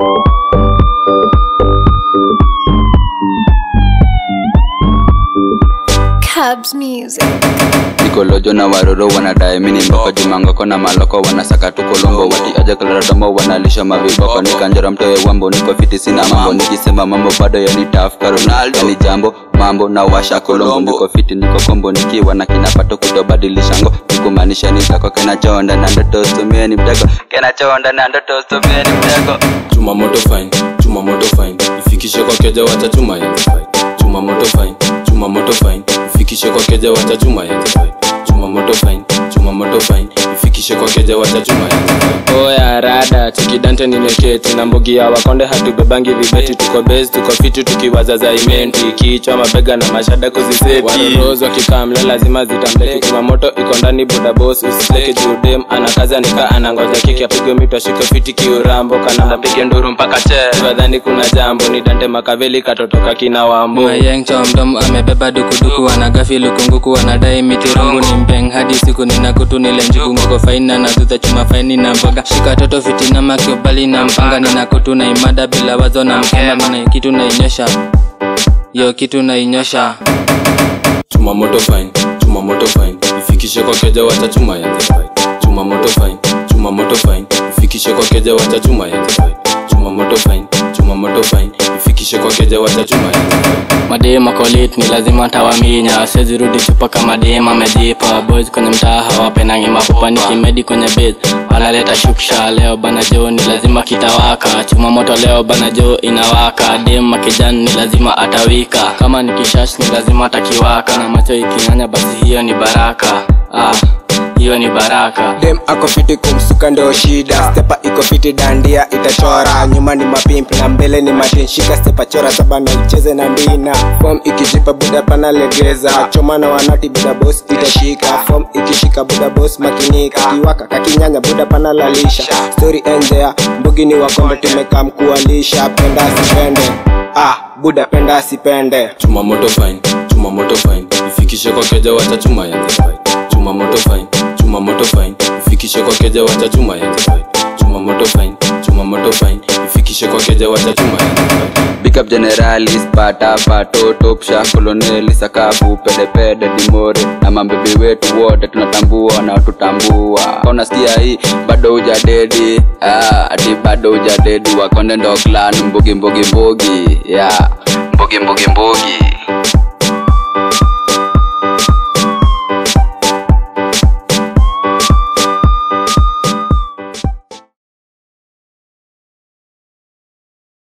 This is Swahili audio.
Cubs music. nikolojo na waroro wanadae mini mboko jumangoko na maloko wanasaka tu kolombo wati aja kalaradomo wanalisha maviboko nikanjora mtoe wambo niko fiti sina mambo nikisema mambo bado yani tafka ronaldo yani jambo mambo na washa kolombo niko fiti niko kombo nikiwa na kinapato kutobadilishango nikumaanisha nitako kenachonda na ndoto stumie ni mtego kenachonda na ndoto stumie ni mtego chuma moto fine chuma moto fine ifikishe kwa keja wacha chuma yanze fine chuma moto fine chuma moto fine ifikishe kwa keja wacha chuma yanze fine chuma moto fine chuma moto fine ifikishe kwa keja wacha chuma yanze fine oya rada chikidante nimeketi na mbugi ya wakonde hatubebangi vibeti tuko base tuko fiti tukiwaza za imenti kichwa mabega na mashada kuziseti warorozi wakikamle lazima zitamleki kumamoto iko ndani buda bos usisleke judem anakaza nika anangoja kiki apigwe mito ashike fiti kiurambo kananda pige nduru mpaka che wadhani kuna jambo ni dante makaveli katotoka kina wambo mayeng chomdom amebeba dukuduku anagafi lukunguku anadai mitirungu ni mbeng hadi siku ninakutu nile njugu ngoko faina na dhudha chuma faini na mboga shika toto fitina makiobali na mpanga ninakutu na imada bila wazo na mkema mina kitu nainyosha yo kitu nainyosha chuma moto fine chuma moto fine ifikishe kwa keja wacha chuma yanze fine chuma moto fine chuma moto fine ifikishe kwa keja wacha chuma yanze fine chuma moto fine chuma moto fine ifikishe kwa keja wacha chuma yanze fine madema kolit ni lazima tawaminya sezirudi chupa kama dema amejipa boys kwenye mtaa hawapenangi mapupa nikimedi kwenye base wanaleta shuksha leo bana jo ni lazima kitawaka chuma moto leo bana jo inawaka dema kijani ni lazima atawika kama ni kishash ni lazima atakiwaka na macho ikinyanya basi hiyo ni baraka ah, hiyo ni baraka dem ako fiti kumsuka ndo shida stepa iko fiti dandia itachora nyuma ni mapimp na mbele ni matinshika stepa chora saba na icheze na ndina fom ikijipa buda pana legeza choma na wanati buda bos itashika fom ikishika buda bos makinika kiwaka kakinyanya buda pana lalisha story endea mbugi ni wakombe tumekaa mkualisha penda asipende ah buda penda asipende chuma moto fine chuma moto fine ifikishe kwa keja wacha chuma yanze fine chuma moto fine chuma moto fine ifikishe kwa keja wacha chuma yanze fine chuma moto fine chuma moto fine ifikishe kwa keja wacha chuma yanze fine Big up generalis pata pato topsha koloneli sakafu pedepede dimore na mambebi wetu wote tunatambua na tutambua unasikia hii bado hujadedi ah, ati bado hujadedi wakonde ndo clan mbugi mbugi mbugi yeah. mbugi mbugi mbugi